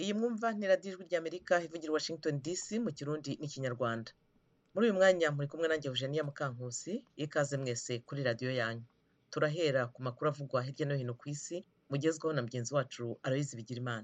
iyi mwumva ni radiyo ijwi ry'amerika ivugira washington dc mu kirundi n'ikinyarwanda muri uyu mwanya muri kumwe nanjye eugenia mukankusi ikaze mwese kuri radiyo yanyu turahera ku makuru avugwa hirya no hino ku isi mugezweho na mugenzi wacu aloyizi bigirimana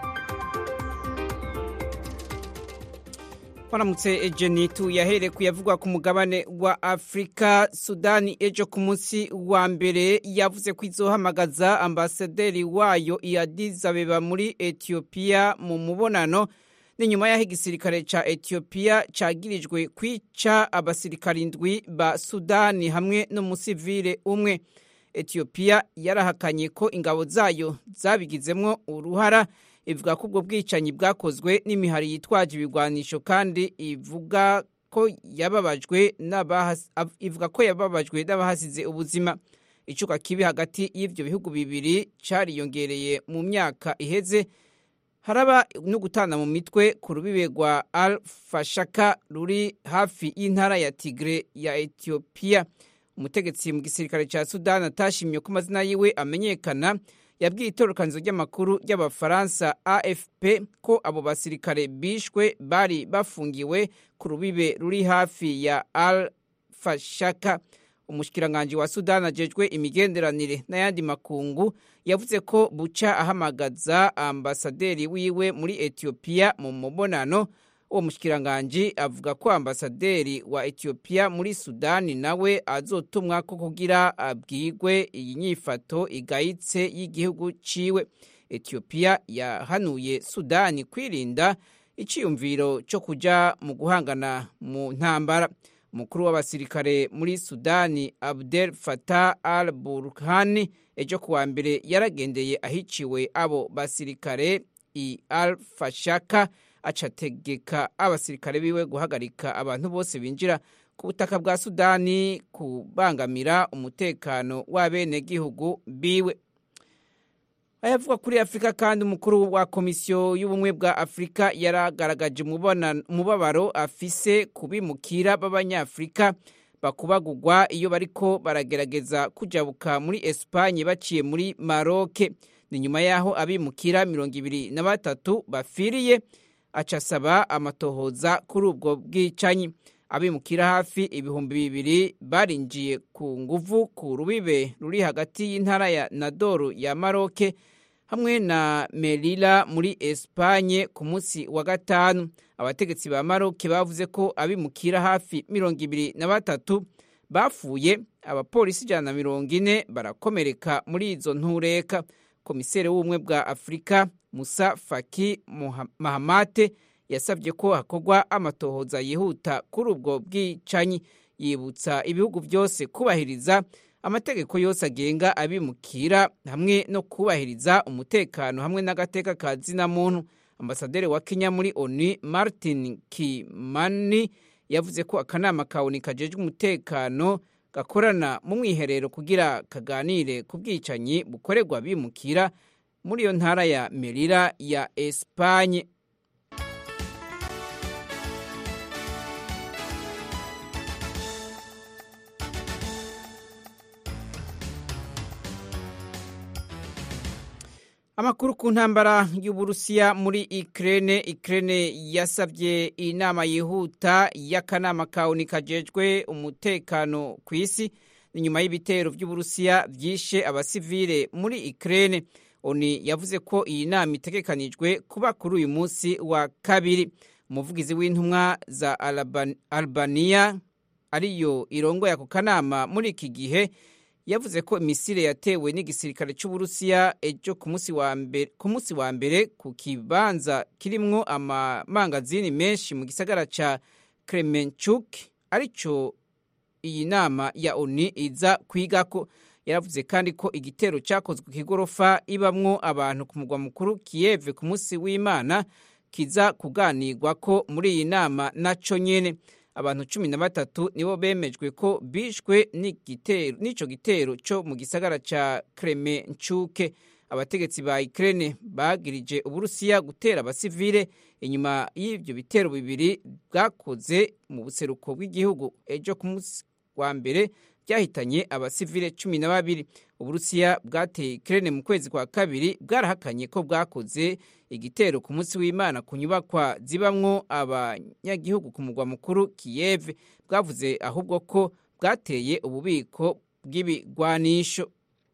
waramutse ejenitu yahereye ku yavugwa ku mugabane wa afurika sudani ejo ku munsi wa mbere yavuze ko izohamagaza ambasaderi wayo iyadizabeba muri etiyopiya mu mubonano ni nyuma y'aho igisirikare ca etiyopiya cagirijwe kwica abasirikare indwi ba sudani hamwe n'umusivile umwe etiyopiya yarahakanye ko ingabo zayo zabigizemwo uruhara ivuga ko ubwo bwicanyi bwakozwe n'imihari yitwaje ibigwanisho kandi ivuga ko yababajwe ivuga ko yababajwe n'abahasize ubuzima icuka kibi hagati y'ivyo bihugu bibiri cariyongereye mu myaka iheze haraba no gutana mu mitwe ku rubibe rwa al fashaka ruri hafi y'intara ya tigre ya etiyopiya umutegetsi mu gisirikare ca sudani atashimye ko amazina yiwe amenyekana yabwiye itorokanizo ry'amakuru ry'abafaransa afp ko abo basirikare bishwe bari bafungiwe ku rubibe ruri hafi ya al fashaka umushikiranganji wa sudani ajejwe imigenderanire n'ayandi makungu yavuze ko buca ahamagaza ambasaderi wiwe muri etiyopiya mu mubonano uwo mushikiranganji avuga ko ambasaderi wa etiyopiya muri sudani nawe azotumwa ko kugira abwirwe iyi nyifato igayitse y'igihugu ciwe etiyopiya yahanuye sudani kwirinda iciyumviro cyo kuja mu guhangana mu ntambara umukuru w'abasirikare muri sudani abdel fatah al burhani ejo kuwa mbere yaragendeye ahiciwe abo basirikare i al fashaka acategeka abasirikare biwe guhagarika abantu bose binjira ku butaka bwa sudani kubangamira umutekano w'abenegihugu biwe ayavuga kuri afurika kandi umukuru wa komisiyo y'ubumwe bwa afurika yaragaragaje umubabaro afise kubimukira b'abanyafurika bakubagurwa iyo bariko baragerageza kujabuka muri esipanye baciye muri maroke ni nyuma y'aho abimukira mirongo ibiri na batatu bafiriye aca asaba amatohoza kuri ubwo bwicanyi abimukira hafi ibihumbi bibiri barinjiye ku nguvu ku rubibe ruri hagati y'intara ya nadoru ya maroke hamwe na merira muri esipanye ku munsi wa gatanu abategetsi ba maroke bavuze ko abimukira hafi mirongo ibiri na batatu bapfuye abapolisi ijana na mirongo ine barakomereka muri izo ntureka komiseri w'ubumwe bwa afurika musa faki mahamate yasabye ko hakorwa amatohoza yihuta kuri ubwo bwicanyi yibutsa ibihugu byose kubahiriza amategeko yose agenga abimukira hamwe no kubahiriza umutekano hamwe n'agateka ka zina muntu ambasaderi wa kenya muri onu martin kimani yavuze ko akanama ka onu kajejwe umutekano gakorana mu mwiherero kugira kaganire ku bwicanyi bukorerwa abimukira muri iyo ntara ya merira ya esipanye amakuru ku ntambara y'uburusiya muri ikirere ikirere yasabye inama yihuta y'akanama ka oni kajejwe umutekano ku isi inyuma y'ibitero by'uburusiya byishe abasivile muri ikirere oni yavuze ko iyi nama itegekanijwe kuba kuri uyu munsi wa kabiri umuvugizi w'intumwa za albania ariyo irongoye ako kanama muri iki gihe yavuze ko imisire yatewe n'igisirikare cy'uburusiya ejo ku munsi wa mbere ku kibanza kirimwo amamangazini menshi mu gisagara ca kremenchuk arico iyi nama ya oni iza kwigako yaravuze kandi ko igitero cyakozwe ku igorofa ibamwo abantu ku mugwa mukuru kiyeve ku munsi w'imana kiza kuganirwa ko muri iyi nama naco nyene abantu cumi na batatu nibo bemejwe ko bishwe n'ico gitero co mu gisagara ca kremenchuke abategetsi ba Ukraine bagirije uburusiya gutera abasivile inyuma y'ivyo bitero bibiri bwakoze mu buseruko bw'igihugu ejo ku munsi wa mbere byahitanye abasivile cumi na babiri uburusiya bwateye ikirere mu kwezi kwa kabiri bwarahakanye ko bwakoze igitero ku munsi w'imana ku nyubakwa zibamwo abanyagihugu ku mugwa mukuru kiyeve bwavuze ahubwo ko bwateye ububiko bw'ibigwanisho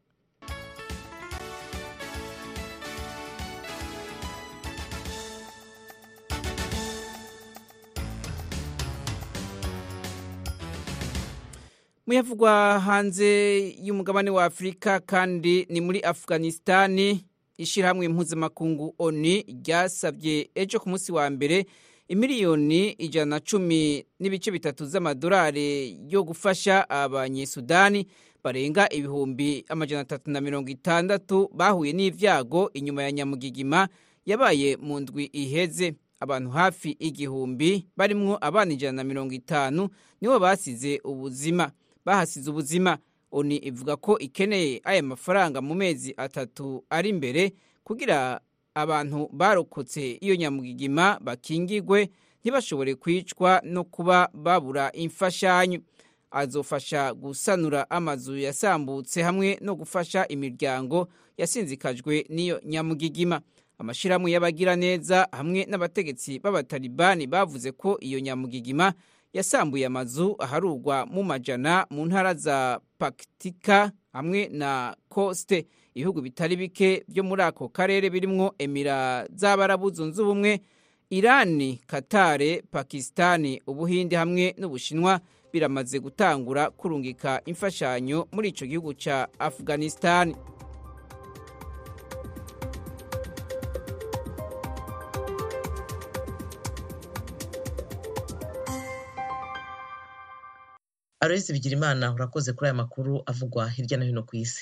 muyavugwa hanze y'umugabane wa afurika kandi ni muri afuganistani ishyirahamwe mpuzamakungu oni ryasabye ejo ku munsi wa mbere imiliyoni ijana na cumi n'ibice bitatu z'amadolari yo gufasha abanyesudani barenga ibihumbi amajana atatu na mirongo itandatu bahuye n'ibyago inyuma ya nyamugigima yabaye mu ndwi iheze abantu hafi igihumbi barimwo abana ijana na mirongo itanu nibo basize ubuzima bahasize ubuzima oni ivuga ko ikeneye aya mafaranga mu mezi atatu ari imbere kugira abantu barokotse iyo nyamugigima bakingigwe ntibashobore kwicwa no kuba babura imfashanyo azofasha gusanura amazu yasambutse hamwe no gufasha imiryango yasinzikajwe n'iyo nyamugigima amashyirahamwe y'abagiraneza hamwe n'abategetsi b'abatalibani bavuze ko iyo nyamugigima yasambuye amazu aharugwa mu majana mu ntara za pakitika hamwe na koste ibihugu bitari bike byo muri ako karere birimwo emira z'abarabu zunze ubumwe irani katare pakisitani ubuhinde hamwe n'ubushinwa biramaze gutangura kurungika imfashanyo muri icyo gihugu cya afuganisitani aloyizi bigirimana urakoze kuri aya makuru avugwa hirya no hino ku isi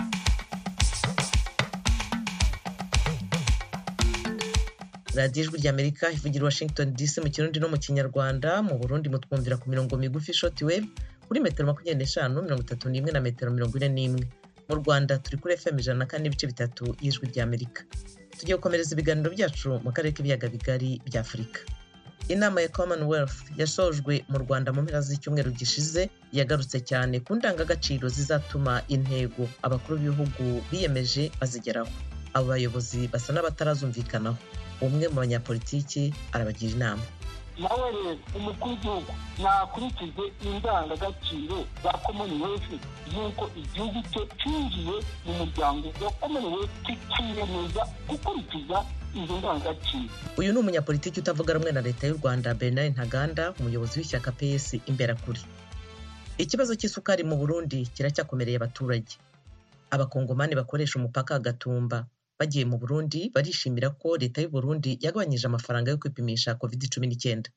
radiyo ijwi ry'amerika ivugira washington dc mu kirundi no mu kinyarwanda mu burundi mutwumvira ku mirongo migufi shoti wave kuri metero makumyabiri n'eshanu mirongo itatu n'imwe na metero mirongo ine n'imwe mu rwanda turi kuri fm ijana na kane n'ibice bitatu y'ijwi ry'amerika tugiye gukomereza ibiganiro byacu mu karere k'ibiyaga bigari bya afurika inama ya commonwealth yasojwe mu rwanda mu mpera z'icyumweru gishize yagarutse cyane ku ndangagaciro zizatuma intego abakuru b'ibihugu biyemeje bazigeraho abo bayobozi basa n'abatarazumvikanaho umwe mu banyapolitiki arabagira inama nawe rero umukuru w'igihugu nakurikize indangagaciro za commonwealth y'uko igihugu cye cyinjiye mu muryango wa commonwealth kikiyemeza gukurikiza izo ndangagaciro uyu ni umunyapolitiki utavuga rumwe na leta y'u rwanda bernard ntaganda umuyobozi w'ishyaka ps imberakuri ikibazo cy'isukari mu burundi kiracyakomereye abaturage abakongomani bakoresha umupaka wa gatumba bagiye mu burundi barishimira ko leta y'u burundi yagabanyije amafaranga yo kwipimisha covid cumi n'icyenda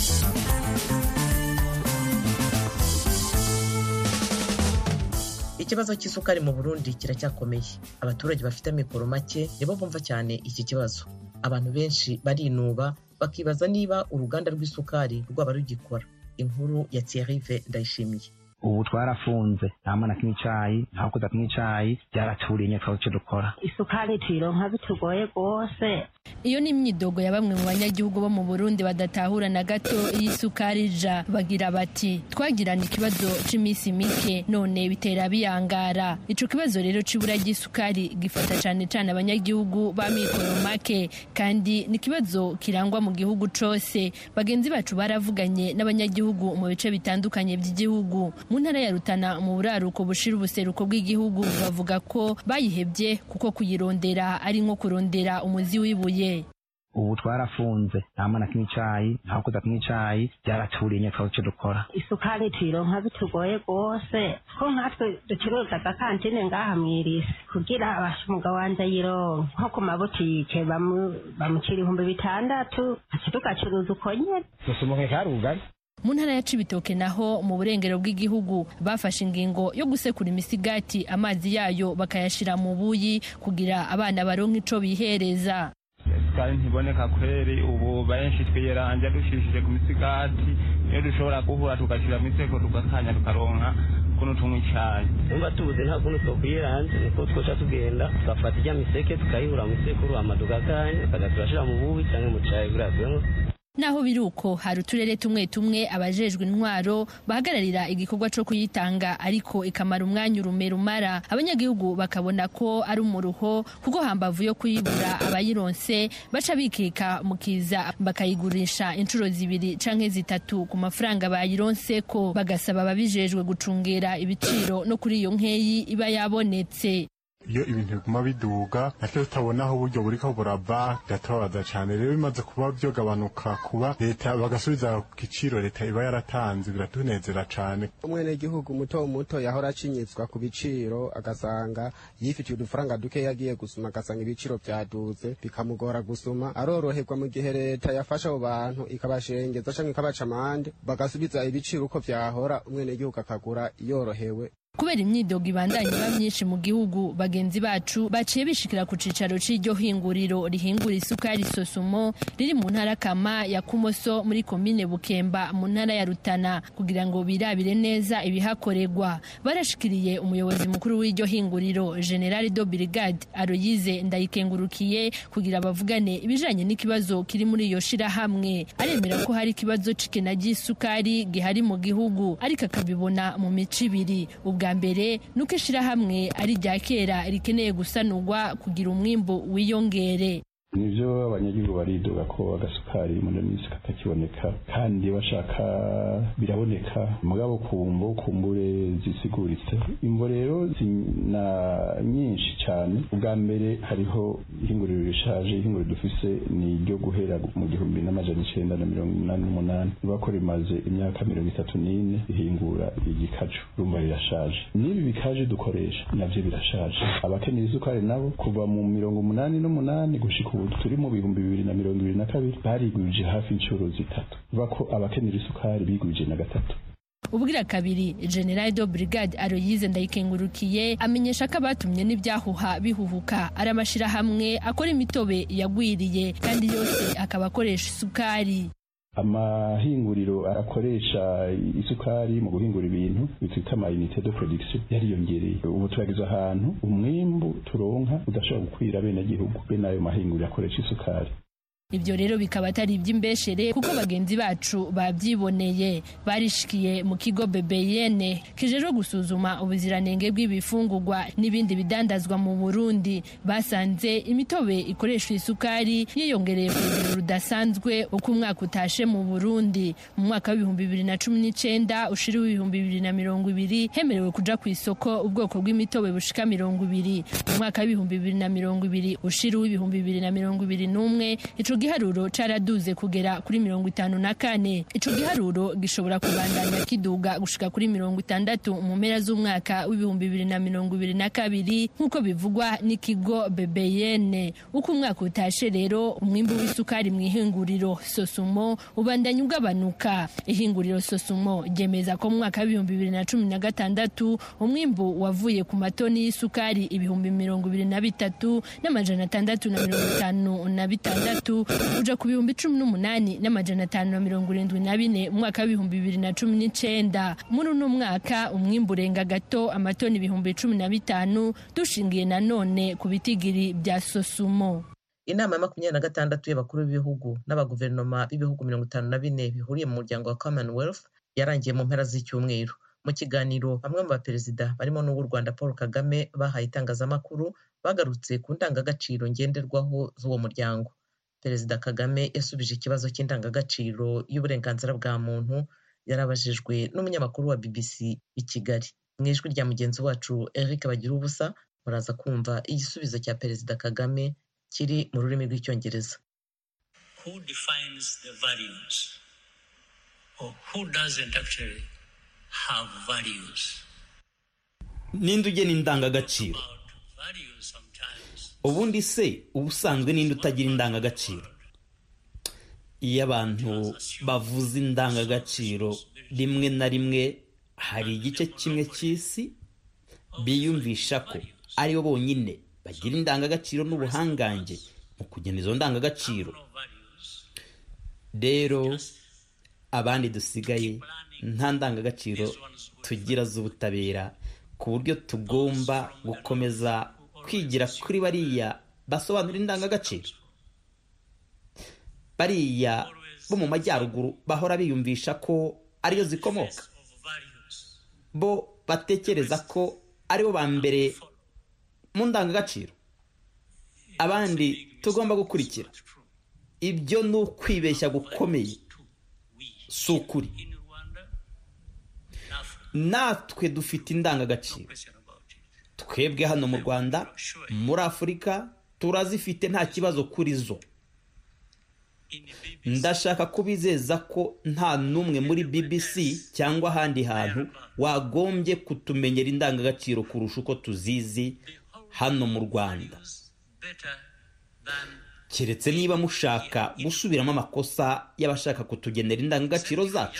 ikibazo cy'isukari mu burundi kiracyakomeye abaturage bafite amikoro make nibo bumva cyane iki kibazo abantu benshi barinuba bakibaza niba uruganda rw'isukari rwaba rugikora inkuru ya thierrive ndayishimiye ubu twarafunze nta mwana kimwe icayi nta kuza kimwe icayi byaraturiye nyine twaba icyo dukora isukari tuyironka bitugoye rwose iyo ni imyidogo ya bamwe mu banyagihugu bo mu burundi badatahura na gato iyi sukari ija bagira bati twagirana ikibazo c'iminsi mike none bitera biyangara ico kibazo rero c'ibura ry'isukari gifata cane cane abanyagihugu ba mikoro make kandi ni ikibazo kirangwa mu gihugu cose bagenzi bacu baravuganye n'abanyagihugu mu bice bitandukanye by'igihugu mu ntara ya rutana mu buraruko bushira ubuseruko bw'igihugu bavuga ko bayihebye kuko kuyirondera ari nko kurondera umuzi w'ibuye ubu twarafunze nta mwana kimwe icayi nta kuza kimwe icayi byaraturiye nyine twaba icyo dukora isukari tuyironka bitugoye rwose ko nkatwe ducuruza agakantine ngaha mwirisi kugira abasha umugabo wanje ayironka nko ku mabutike bamucira ibihumbi bitandatu aca tugacuruza uko nyene dusumuke karugari mu ntara ya cibitoke naho mu burengero bw'igihugu bafashe ingingo yo gusekura imisigati amazi yayo bakayashira mu buyi kugira abana baronke ico bihereza isukari ntiboneka kweri ubu benshi twiyeranja dushishije ku misigati iyo dushobora guhura tugashyira mu iseko tugakanya tukaronka kuno tunywa icayi nimba tubuze nta kuntu twokwiyeranje niko twoca tugenda tugafata ijya miseke tukayihura mu isekuru hama tugakanya tukaza turashira mu bubi canke mu cayi kugira naho biri uko hari uturere tumwe tumwe abajejwe intwaro bahagararira igikorwa co kuyitanga ariko ikamara umwanya urume rumara abanyagihugu bakabona ko ari umuruho kuko hambavu yo kuyibura abayironse baca bikika mu kiza bakayigurisha inshuro zibiri canke zitatu ku mafaranga bayironse ko bagasaba ababijejwe gucungera ibiciro no kuri iyo nkeyi iba yabonetse iyo ibintu biguma biduga natwe tutabona aho uburyo buriko burava biratubabaza cane rero bimaze kuba vyogabanuka kuba leta bagasubiza ku giciro leta iba yaratanze biratunezera cane umwenegihugu muto muto yahora acinyizwa ku biciro agasanga yifitiye udufaranga duke yagiye gusuma agasanga ibiciro vyaduze bikamugora gusuma aroroherwa mu gihe leta yafasha abo bantu ikabashengeza canke ikabaca amande bagasubiza ibiciro uko vyahora umwenegihugu akagura yorohewe kubera imyidogo ibandanya iba myinshi mu gihugu bagenzi bacu baciye bishikira ku cicaro c'iryo hinguriro rihingura isukari sosumo riri mu ntara kama ya kumoso muri komine bukemba mu ntara ya rutana kugira ngo birabire neza ibihakorerwa barashikiriye umuyobozi mukuru w'iryo hinguriro general do brigade aroyize ndayikengurukiye kugira bavugane ibijanye n'ikibazo kiri muri iyo shirahamwe aremera ko hari ikibazo c'ikena ry'isukari gihari mu gihugu ariko akabibona mu mico ibiri ubwa mbere nuko ishirahamwe ari irya kera rikeneye gusanurwa kugira umwimbu wiyongere nivyo abanyagihugu baridoga ko agasukari muri minsi katakiboneka kandi bashaka biraboneka mugabo kumvo kumbure zisiguritse imvo rero zina nyinshi cyane ubwa mbere hariho ihinguriro rishaje ihinguriro dufise ni iryo guhera mu gihumbi n'amajana icenda na mirongo umunani n'umunani riba ko rimaze imyaka mirongo itatu n'ine rihingura igikaju rumva rirashaje n'ibi bikaje dukoresha navyo birashaje abakeneye isukari nabo kuva mu mirongo umunani n'umunani gushika ubu turi mu bihumbi bibiri na mirongo ibiri na kabiri barigwije hafi inshuro zitatu bivuga ko abakenera isukari bigwije na gatatu ubwira kabiri general do brigade aroyize ndayikengurukiye amenyesha ko abatumye n'ibyahuha bihuhuka ari amashirahamwe akora imitobe yagwiriye kandi yose akaba akoresha isukari amahinguriro arakoresha isukari mu guhingura ibintu bitwita amayinite de production yariyongereye ubu turageze ahantu umwimbu turonka udashobora gukwira bene gihugu bene ayo mahinguriro akoresha isukari ibyo rero bikaba atari iby'imbeshere kuko bagenzi bacu babyiboneye barishikiye mu kigo bebeyene kijejwe gusuzuma ubuziranenge bw'ibifungurwa n'ibindi bidandazwa mu burundi basanze imitobe ikoresha isukari yiyongereye ku rugero rudasanzwe uko umwaka utashe mu burundi mu mwaka w'ibihumbi bibiri na cumi n'icenda ushira w'ibihumbi bibiri na mirongo ibiri hemerewe kuja ku isoko ubwoko bw'imitobe bushika mirongo ibiri mu mwaka w'ibihumbi bibiri na mirongo ibiri ushira w'ibihumbi bibiri na mirongo ibiri n'umwe ico giharuro caraduze kugera kuri mirongo itanu na kane ico giharuro gishobora kubandanya kiduga gushika kuri mirongo itandatu mu mpera z'umwaka w'ibihumbi bibiri na mirongo ibiri na kabiri nk'uko bivugwa n'ikigo bebeyene uko umwaka utashe rero umwimbu w'isukari mu ihinguriro sosumo ubandanya ugabanuka ihinguriro sosumo ryemeza ko mu mwaka w'ibihumbi bibiri na cumi na gatandatu umwimbu wavuye ku matoni y'isukari ibihumbi mirongo ibiri na bitatu n'amajana atandatu na mirongo itanu na bitandatu uja ku bihumbi cumi n'umunani n'amajana atanu na mirongo irindwi na bine mu mwaka w'ibihumbi bibiri na cumi n'icenda muri uno mwaka umwimbu urenga gato amatoni ibihumbi cumi na bitanu dushingiye nanone ku bitigiri bya sosumo inama ya makumyabiri na gatandatu y'abakuru b'ibihugu n'abaguverinoma b'ibihugu mirongo itanu na bine bihuriye mu muryango wa commonwealth yarangiye mu mpera z'icyumweru mu kiganiro bamwe mu baperezida barimo n'uw'u rwanda paul kagame bahaye itangazamakuru bagarutse ku ndangagaciro ngenderwaho z'uwo muryango perezida kagame yasubije ikibazo cy'indangagaciro y'uburenganzira bwa muntu yarabajijwe n'umunyamakuru wa bbc i kigali mu ijwi rya mugenzi wacu eric bagira ubusa muraza kumva igisubizo cya perezida kagame kiri mu rurimi rw'icyongereza who defines the values or who doesn't actually have values ninde ugena indangagaciro ubundi se ubusanzwe ninde utagira indangagaciro iyo abantu bavuze indangagaciro rimwe na rimwe hari igice kimwe cy'isi biyumvisha ko aribo bonyine bagira indangagaciro n'ubuhangange mu kugena izo ndangagaciro rero abandi dusigaye nta ndangagaciro tugira z'ubutabera ku buryo tugomba gukomeza kwigira kuri bariya basobanura indangagaciro bariya bo mu majyaruguru bahora biyumvisha ko ariyo zikomoka bo batekereza ko aribo ba mbere mu ndangagaciro abandi tugomba gukurikira ibyo ni ukwibeshya gukomeye si ukuri natwe dufite indangagaciro twebwe hano mu rwanda muri afurika turazifite nta kibazo kuri zo ndashaka kubizeza ko nta n'umwe muri bbc cyangwa ahandi hantu wagombye kutumenyera indangagaciro kurusha uko tuzizi hano mu rwanda keretse niba mushaka gusubiramo amakosa y'abashaka kutugenera indangagaciro zacu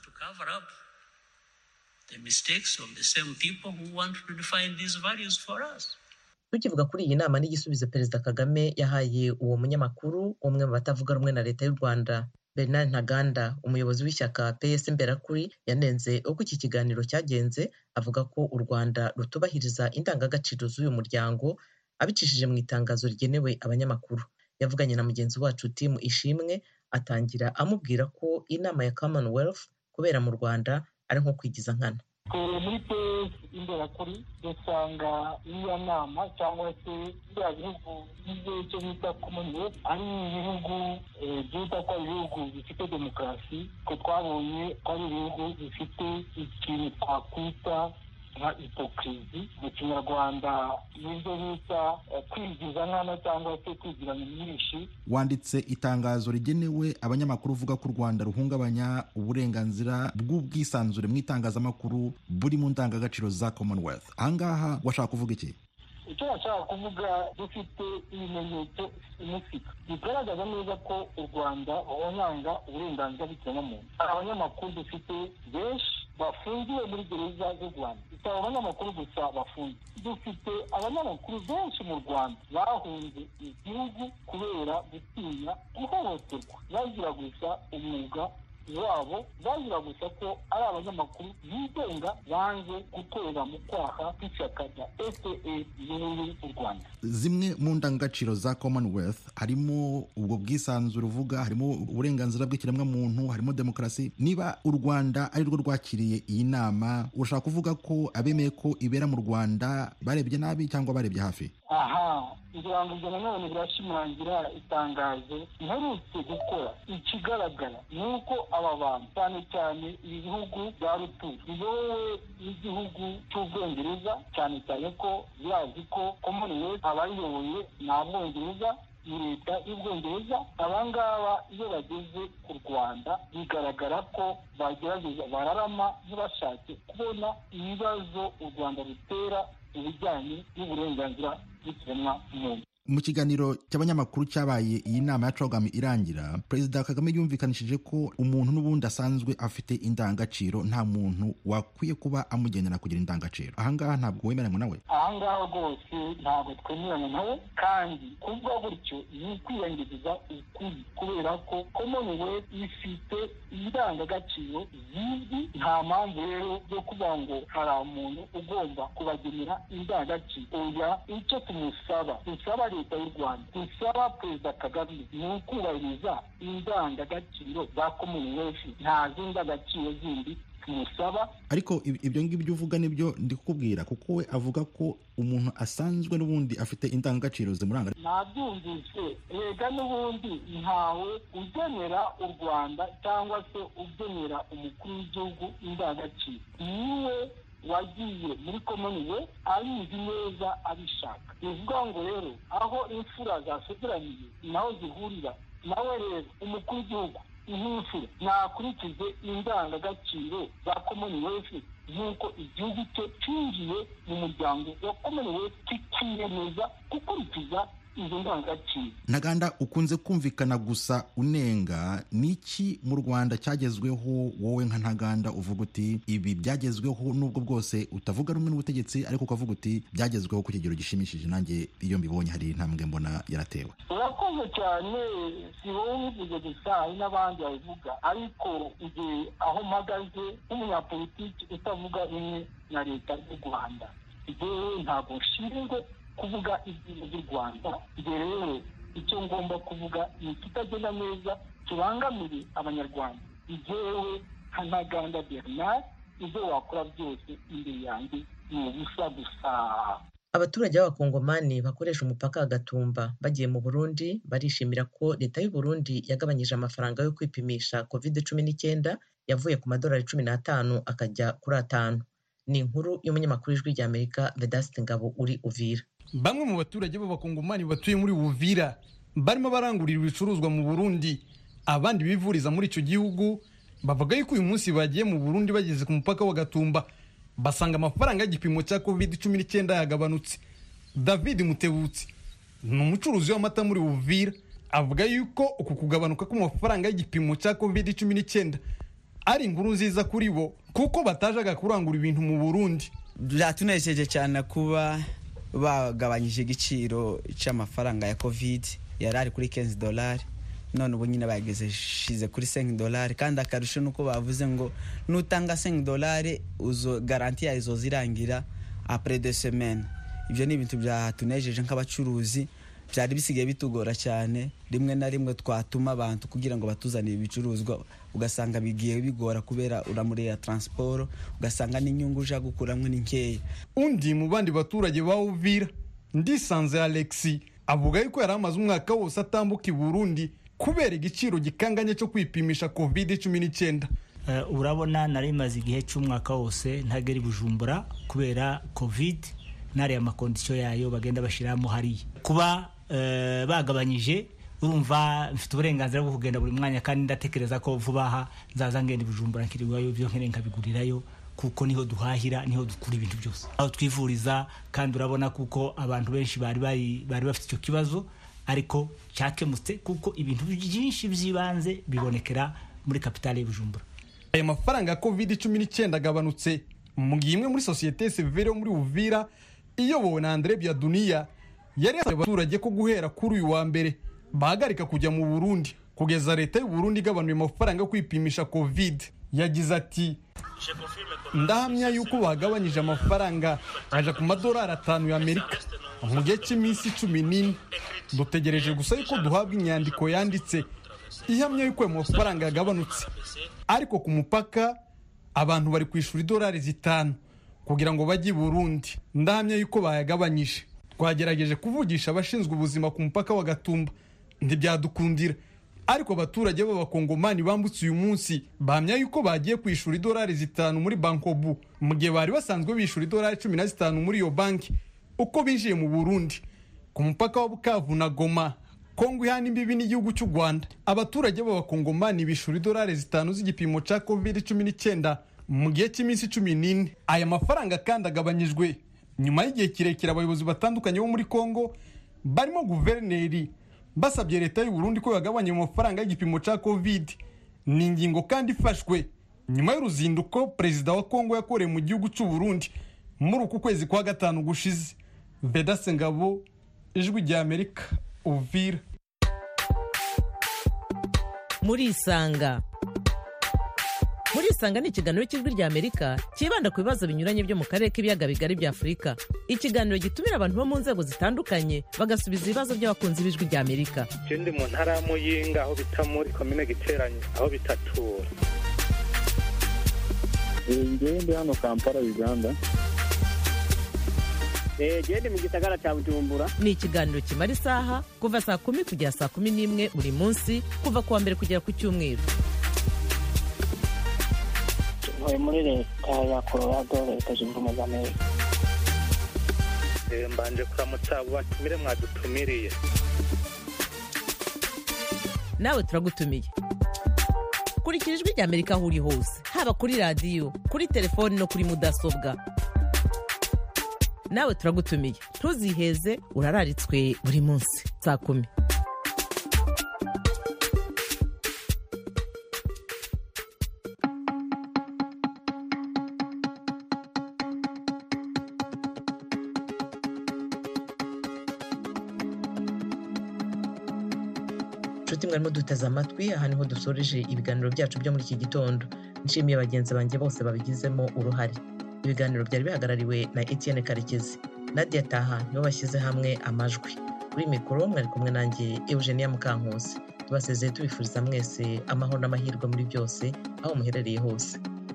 tukivuga kuri iyi nama n'igisubizo perezida kagame yahaye uwo munyamakuru umwe mu batavuga rumwe na leta y'u rwanda bernard ntaganda umuyobozi w'ishyaka ps imberakuri yanenze uko iki kiganiro cyagenze avuga ko u rwanda rutubahiriza indangagaciro z'uyu muryango abicishije mu itangazo rigenewe abanyamakuru yavuganye na mugenzi wacu timu ishimwe atangira amubwira ko inama ya commonwealth kubera mu rwanda ari nko kwigiza nkana muri pes imberakuri dusanga iriya nama cyangwa se biriya bihugu bigize icyo bita commonwealth ari ibihugu byita ko ari ibihugu bifite demokarasi ko twabonye ko ari ibihugu bifite ikintu twakwita nka hipokirizi mu kinyarwanda nibyo bita kwigiza nkana cyangwa se kwigiranya myinshi wanditse itangazo rigenewe abanyamakuru uvuga ko u rwanda ruhungabanya uburenganzira bw'ubwisanzure mu itangazamakuru buri mu ndangagaciro za commonwealth ahangaha washaka kuvuga iki icyo bashaka kuvuga dufite ibimenyetso simusiga bigaragaza neza ko u rwanda ruhonyanga uburenganzira bw'ikiremwamuntu hari abanyamakuru dufite benshi bafungiwe muri gereza z'u rwanda si abanyamakuru gusa bafunze dufite abanyamakuru benshi mu rwanda bahunze igihugu kubera gutinya guhohoterwa bagira gusa umwuga wabo bazira gusa ko ari abanyamakuru bigenga banze gukorera mu kwaha kw'ishyaka rya fpr riyoboye u rwanda zimwe mu ndangagaciro za commonwealth harimo ubwo bwisanzure uvuga harimo uburenganzira bw'ikiremwamuntu harimo demokarasi niba u rwanda ari rwo rwakiriye iyi nama urashaka kuvuga ko abemeye ko ibera mu rwanda barebye nabi cyangwa barebye hafi aha ngira ngo ibyo nanone birashimangira itangazo iherutse gukora ikigaragara ni uko aba bantu cyane cyane ibi bihugu bya rutura biyobowe n'igihugu cy'ubwongereza cyane cyane ko birazi ko commonwealth abayiyoboye ni abongereza ni leta y'ubwongereza abangaba iyo bageze ku rwanda bigaragara ko bagerageza bararama ntibashake kubona ibibazo u rwanda rutera mu bijyanye n'uburenganzira bw'ikiremwamuntu mu kiganiro cy'abanyamakuru cyabaye iyi nama ya cogam irangira perezida kagame yumvikanishije ko umuntu n'ubundi asanzwe afite indangagaciro nta muntu wakwiye kuba amugenera kugira indangagaciro ahangaha ntabwo wemeranywa nawe ahangaha rwose ntabwo twemeranya nawe kandi kuvuga gutyo ni ukwiyangiza ukuri kubera ko commonwealth ifite indangagaciro zizwi nta mpamvu rero yo kuvuga ngo hari umuntu ugomba kubagenera indangagaciro oya icyo tumusaba dusaba leta y'u rwanda dusaba perezida kagame ni ukubahiriza indangagaciro za commonwealth nta zindi ndangagaciro zindi tumusaba ariko ibyo ngibyo uvuga nibyo ndi kukubwira kuko we avuga ko umuntu asanzwe n'ubundi afite indangagaciro zimuranga nabyumvise rega n'ubundi ntawe ugenera u rwanda cyangwa se ugenera umukuru w'igihugu indangagaciro niwe wagiye muri commonwealth abizi neza abishaka bivuga ngo rero aho imfura zasegeraniye naho zihurira nawe rero umukuru w'igihugu nk'imfura nakurikize indangagaciro za commonwealth nk'uko igihugu cye cyinjiye mu muryango wa commonwealth kikiyemeza gukurikiza izo ndangagaciro ntaganda ukunze kumvikana gusa unenga niki mu rwanda cyagezweho wowe nka ntaganda uvuga uti ibi byagezweho nubwo bwose utavuga rumwe n'ubutegetsi ariko ukavuga uti byagezweho ku kigero gishimishije nanjye iyo mbibonye hari intambwe mbona yaratewe urakoze cyane si wowe ubivuze gusa hari n'abandi babivuga ariko igihe aho mpagaze nk'umunyapolitiki utavuga rumwe na leta y'u rwanda igihe ntabwo nshinzwe kuvuga ibintu by'u rwanda ibyo rero icyo ngomba kuvuga ni ikitagenda neza kibangamiye abanyarwanda igewe nka ntaganda bernard ibyo wakora byose imbere yanjye ni ubusa gusa abaturage b'abakongomani bakoresha umupaka wa gatumba bagiye mu burundi barishimira ko leta y'u Burundi yagabanyije amafaranga yo kwipimisha covid cumi n'icyenda yavuye ku madolari cumi n'atanu akajya kuri atanu ni inkuru y'umunyamakuru w'ijwi ry'amerika vedasite ngabo uri uvira bamwe mu baturage b'abakongomani batuye muri uvira barimo barangurira ibicuruzwa mu burundi abandi bivuriza muri icyo gihugu bavuga yuko uyu munsi bagiye mu burundi bageze ku mupaka wa gatumba basanga amafaranga y'igipimo cya covid cumi n'icyenda yagabanutse david mutebutsi ni umucuruzi w'amata muri uvira avuga yuko uku kugabanuka k'amafaranga y'igipimo cya covid cumi n'icyenda ari inkuru nziza kuri bo kuko batajaga kurangura ibintu mu burundi byatunejeje cyane kuba bagabanyije igiciro cy'amafaranga ya covid yari ari kuri 15 dolari none ubu nyine bageze shize kuri 5 dolari kandi akarusho nuko bavuze ngo nutanga 5 dolari uzo garanti ya izo zirangira après deux semaines ibyo ni ibintu byatunejeje nk'abacuruzi byari bisigaye bitugora cyane rimwe na rimwe twatuma abantu kugira ngo batuzanire ibicuruzwa ugasanga bigiye bigora kubera uramurera transport ugasanga n'inyungu uja gukuramo ni nkeya undi mu bandi baturage ba uvira ndisanze alexi avuga yuko yari amaze umwaka wose atambuka i burundi kubera igiciro gikanganye cyo kwipimisha covid cumi n'icyenda urabona nari maze igihe cy'umwaka wose ntagera i bujumbura kubera covid n'ariya makondisiyo yayo bagenda bashyiramo hariya kuba bagabanyije urumva mfite uburenganzira bwo kugenda buri mwanya kandi ndatekereza ko vuba aha nzaza ngenda i bujumbura nkirirwayo ibyo nkeneye nkabigurirayo kuko niho duhahira niho dukura ibintu byose aho twivuriza kandi urabona kuko abantu benshi bari bari bafite icyo kibazo ariko cyakemutse kuko ibintu byinshi by'ibanze bibonekera muri kapitale y'ubujumbura aya mafaranga ya covid cumi n'icyenda agabanutse mu gihe imwe muri sosiyete severe yo muri uvira iyobowe na andre byaduniya yari yasabye abaturage ko guhera kuri uyu wa mbere bahagarika kujya mu burundi kugeza leta y'u Burundi igabanuye amafaranga yo kwipimisha covid yagize ati ndahamya yuko bagabanyije amafaranga aja ku madolari atanu y'amerika mu gihe cy'iminsi cumi n'ine dutegereje gusa yuko duhabwa inyandiko yanditse ihamya yuko ayo mafaranga yagabanutse ariko ku mupaka abantu bari kwishyura idolari zitanu kugira ngo bajye i burundi ndahamya yuko bayagabanyije twagerageje kuvugisha abashinzwe ubuzima ku mupaka wa gatumba ntibyadukundira ariko abaturage b'abakongomani bambutse uyu munsi bahamya yuko bagiye kwishyura idolari zitanu muri bankobu mu gihe bari basanzwe bishyura idolari cumi na zitanu muri iyo banki uko binjiye mu burundi ku mupaka wa bukavu na goma kongo ihana imbibi n'igihugu cy'u rwanda abaturage b'abakongomani bishyura idolari zitanu z'igipimo cya covid cumi n'icyenda mu gihe cy'iminsi cumi n'ine aya mafaranga kandi agabanyijwe nyuma y'igihe kirekire abayobozi batandukanye bo muri kongo barimo guverineri basabye leta y'u Burundi ko yagabanya amafaranga y'igipimo cya covid ni ingingo kandi ifashwe nyuma y'uruzinduko perezida wa kongo yakoreye mu gihugu cy'u Burundi muri uku kwezi kwa gatanu gushize vedase ngabo ijwi rya amerika uvira murisanga murisanga ni ikiganiro cy'ijwi rya amerika cyibanda ku bibazo binyuranye byo mu karere k'ibiyaga bigari bya afurika ikiganiro gitumira abantu bo mu nzego zitandukanye bagasubiza ibibazo by'abakunzi b'ijwi rya amerika icyo ndi mu ntara ya muyinga aho bita muri komine giteranye aho bitatura ngewe ndi hano kampala uganda gende mu gisagara cya bujumbura ni ikiganiro kimara isaha kuva saa kumi kugera saa kumi n'imwe buri munsi kuva ku wa mbere kugera ku cyumweru ntuye muri leta ya colorado leta zunze ubumwe za amerika mbanje kuramutsa abo batumire mwadutumiriye nawe turagutumiye kurikira ijwi rya amerika aho uri hose haba kuri radiyo kuri telefoni no kuri mudasobwa nawe turagutumiye ntuziheze urararitswe buri munsi saa kumi inshuti mwarimo duteze amatwi aha niho dusoreje ibiganiro byacu byo muri iki gitondo nshimiye bagenzi banjye bose babigizemo uruhare ibiganiro byari bihagarariwe na etienne karekezi nadia taha nibo bashyize hamwe amajwi kuri mikoro mwari kumwe nanjye eugenia mukankusi tubasezeye tubifuriza mwese amahoro n'amahirwe muri byose aho muherereye hose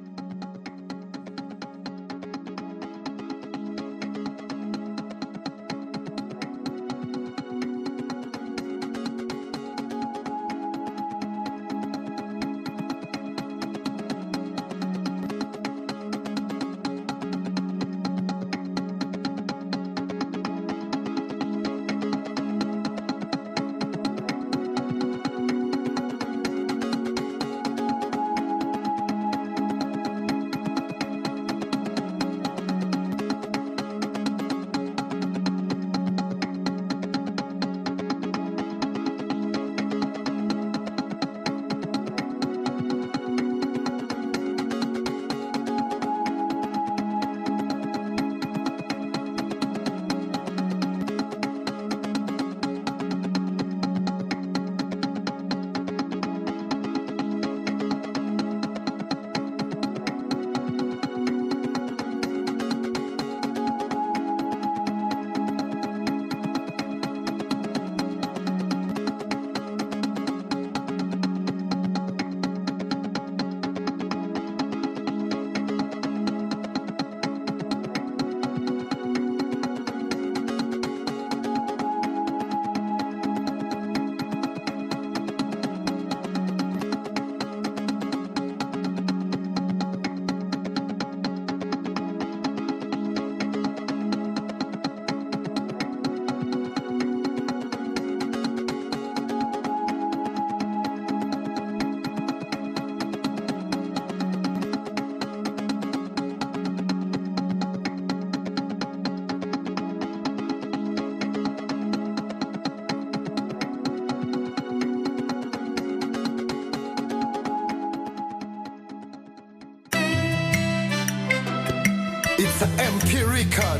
It's an MP record.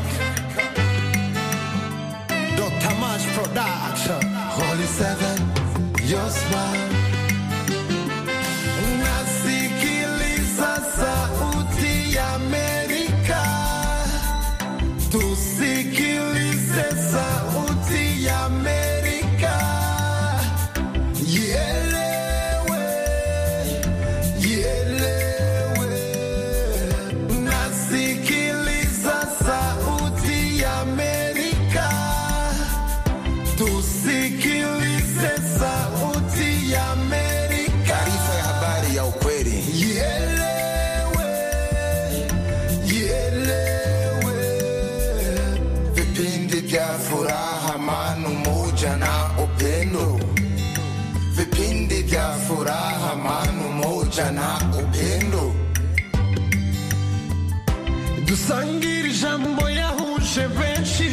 Dr. Mash Production. Holy Seven, your smile. Nasikiliza sauti ya Amerika. Tusikilize sauti ya Amerika. Ielewe, ielewe. Nasikiliza sauti ya Amerika. Tusikilize sauti ya Amerika. Taarifa ya habari ya ukweli. Ielewe, ielewe. Vipindi vya furaha, amani, umoja na upendo. Vipindi vya furaha, amani, umoja na upendo. dusangire ijambo yahuje benshi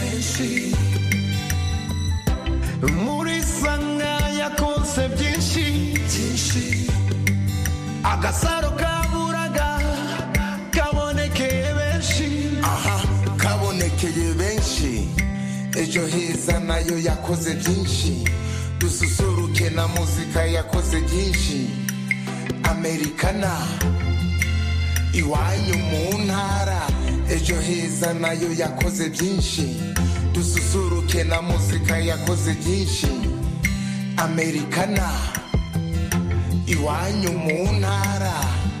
muri sanga yakonse byinshi agasaro kaburaga kabonekeye benshi aha kabonekeye benshi ejo heza nayo yakoze byinshi dususuruke na muzika yakoze byinshi amerikana iwanyu mu ntara ejo heza nayo yakoze byinshi dususuruke na muzika yakoze byinshi amerikana iwanyu mu ntara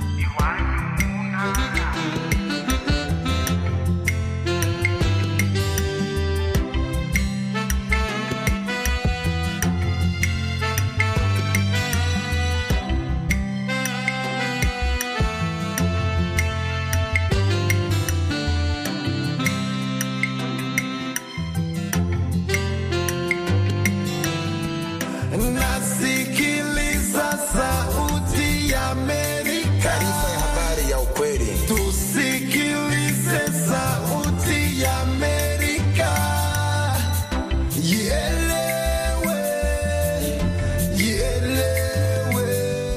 nasikiliza sauti ya Amerika. Taarifa ya habari ya ukweli. Tusikilize sauti ya Amerika. Ielewe, ielewe.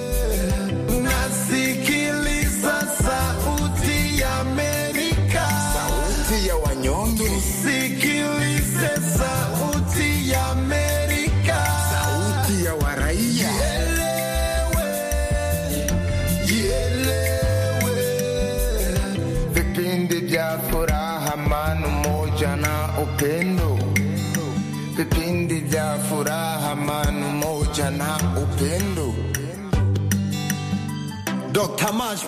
Nasikiliza sauti ya Amerika. Sauti ya wanyonge. Tusikilize sauti ya Amerika. Sauti ya waraia. Ielewe, vipindi vya furaha, amani, umoja na upendo, vipindi vya furaha, amani, umoja umoja na upendo Dr. Mash